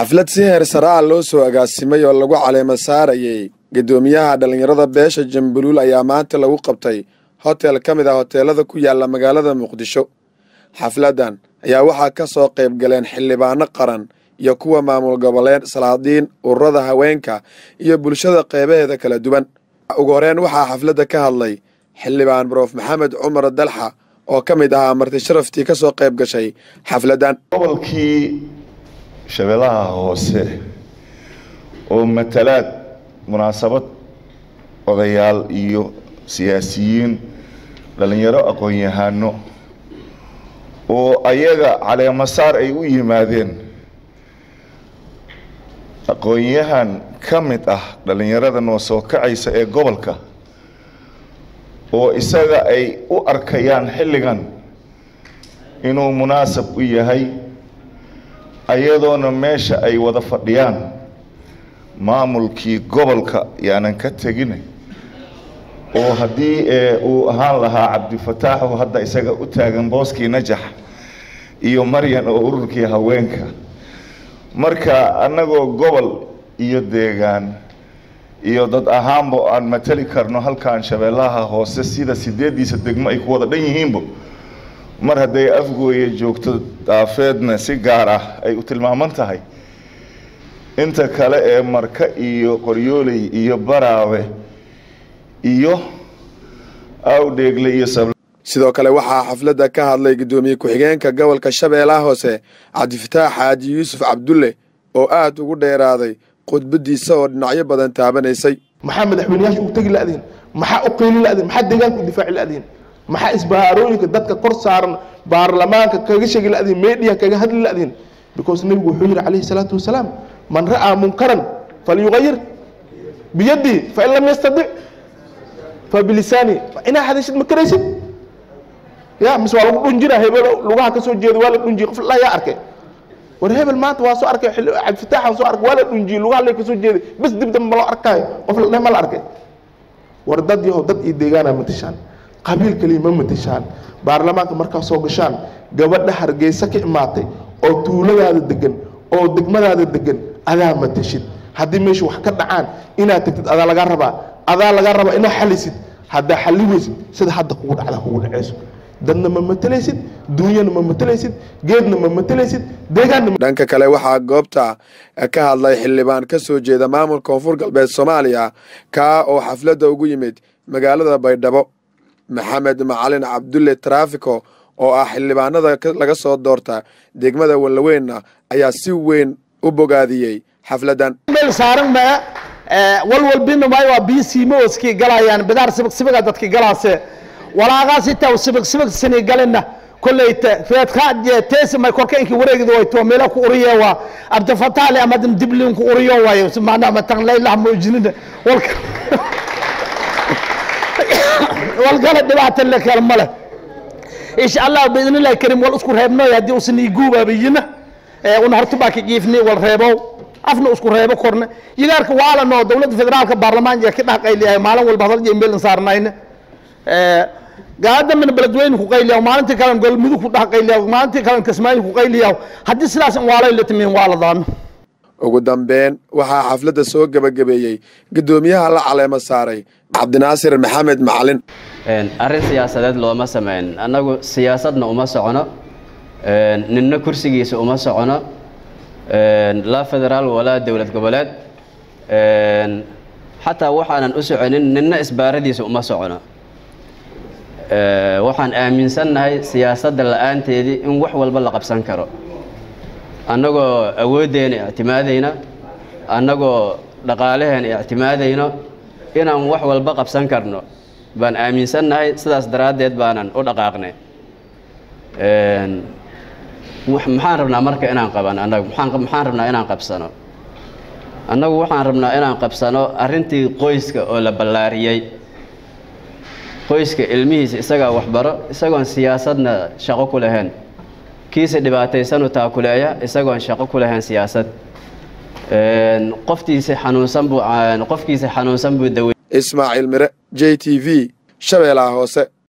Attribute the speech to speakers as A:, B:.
A: xaflad si heer saraa loo soo agaasimay oo lagu caleema saarayay guddoomiyaha dhallinyarada beesha jambuluul ayaa maanta lagu qabtay hotel ka mid ah hoteelada ku yaala magaalada muqdisho xafladdan ayaa waxaa ka soo qayb galeen xildhibaano qaran iyo kuwa maamul goboleed salaadiin ururada haweenka iyo bulshada qeybaheeda kala duwan ugu horeen waxaa xafladda ka hadlay xildhibaan broof maxamed cumar dalxa oo ka mid ahaa marti sharaftii ka soo qayb gashay xafladdan
B: gobolkii shabeellaha hoose oo matalaad munaasabad odayaal iyo siyaasiyiin dhallinyaro aqoon-yahano oo ayaga caleemasaar ay u yimaadeen aqoon-yahan ka mid ah dhallinyarada noo soo kacaysa ee gobolka oo isaga ay u arkayaan xilligan inuu munaasab u yahay ayadoona meesha ay wada fadhiyaan maamulkii gobolka yaanan ka tegin oo haddii uu ahaan lahaa cabdifataaxu hadda isaga u taagan booskii najax iyo maryan oo ururkii haweenka marka annagoo gobol iyo deegaan iyo dad ahaanba aan matali karno halkan shabeellaha hoose sida sideeddiisa degmo ay ku wada dhan yihiinba mar hadday afgooye joogto daafeedna si gaar ah ay u tilmaaman tahay inta kale ee marka iyo qoryooley iyo baraawe iyo awdheegle iyo
A: sidoo kale waxaa xafladda ka hadlay guddoomiye ku-xigeenka gobolka shabeellaha hoose cabdifataax xaaji yuusuf cabdulle oo aad ugu dheeraaday khudbadiisa oo dhinacyo badan taabanaysay
C: maxaa madaxweyneyaasha u tegi la'diin maxaa u qiili la'diin maxaa deegaanka u difaaci la'diin maxaa isbahaarooyinka dadka kor saaran baarlamaanka kaga sheegi la'diin meediya kaga hadli la'diin because nebigu wuxuu yidhi calayhi salaatu wasalaam man ra'aa munkaran falyugayir biyadii fain lam yastadic fabilisaani inaa hadashid ma karaysid ya mise waa lagu dhunjina hebel lugaha ka soo jeeda waa la dhunjiye qof la yaa arkay war hebel maanta waa soo arkay cabdifitaaxan soo arkay waa la dhunjiyey lugaha lee ka soo jeeday bas dib dambe ma loo arkaayo qof la dheh ma la arkay war dad yahow dad iyo deegaana matashaan qabiil kaliya ma matashaan baarlamaanka markaa soo gashaan gabadha hargeysa ka imaatay oo tuuladaada degan oo degmadaada degan adaa matashid haddii meesha wax ka dhacaan inaad tagtid adaa lagaa rabaa adaa lagaa rabaa inaad xalisid haddaa xali weysid sida hadda kugu dhacda kugu dhaceyso dadna ma matelaysid duunyana ma matelaysid geedna ma matelaysid deegaanna
A: dhanka kale waxaa goobta ka hadlay xildhibaan ka soo jeeda maamulka koonfur galbeed soomaaliya kaa oo xafladda ugu yimid magaalada baydhabo maxamed macalin cabdulle trafiko oo ah xildhibaanada laga soo doorta degmada wallaweynna ayaa si weyn u bogaadiyey xafladdan
D: meel saaran maa walwalbina maayo waa biyo siimooskii galayaan bidaar sibig sibiga dadki galaase walaaqaas itaa sibig sibig sini galina kolleyta reedka teesi may korka inki wareegida way to meela ku uriye waa abdifataale ama diblin ku uriyo waayo maana matan laylah muujinina walka walkala dhibaata le kale male insha allah biidn illahi karim wal isku reebnoy haddii usan iguubaabiyina una horta baa ka jiifni wal reebow afna isku reebo korne yigaarka waalanoo dowladda federaalka baarlamaanka ka dhex qayliyahay maalin walba hadal iyo meel saarnayna gaadamina beledweyne ku qayliya maalintii kalen golmudug ku dhex qayliya maalintii kalen kismaayo ku qayliya haddii sidaas waalay la timiin waaladaano
A: ugu dambeyn waxaa xafladda soo gebagabeeyey guddoomiyaha la caleema saaray cabdinaasir maxamed macalin
E: arrin siyaasadeed looma sameyn annagu siyaasadna uma socono ninna kursigiisa uma socono laa federaal walaa dowlad goboleed xataa waxaanan u soconin ninna isbaaradiisa uma socono waxaan aaminsannahay siyaasadda la-aanteedii in wax walba la qabsan karo annagoo awooddeena ictimaadayna annagoo dhaqaalaheena ictimaadayno inaan wax walba qabsan karno baan aaminsannahay sidaas daraaddeed baanan u dhaqaaqnay maxaan rabnaa marka inaan qaban annagu maxaan rabnaa inaan qabsano annagu waxaan rabnaa inaan qabsano arrintii qoyska oo la ballaariyey qoyska ilmihiisa isagaa waxbaro isagoon siyaasadna shaqo ku lahayn kiisa dhibaataysanu taakuleeya isagoon shaqo ku lahayn siyaasad qoftiisa xanuunsan buu qofkiisa xanuunsan buu dawey
A: ismaaciil mire j t v shabeellaha hoose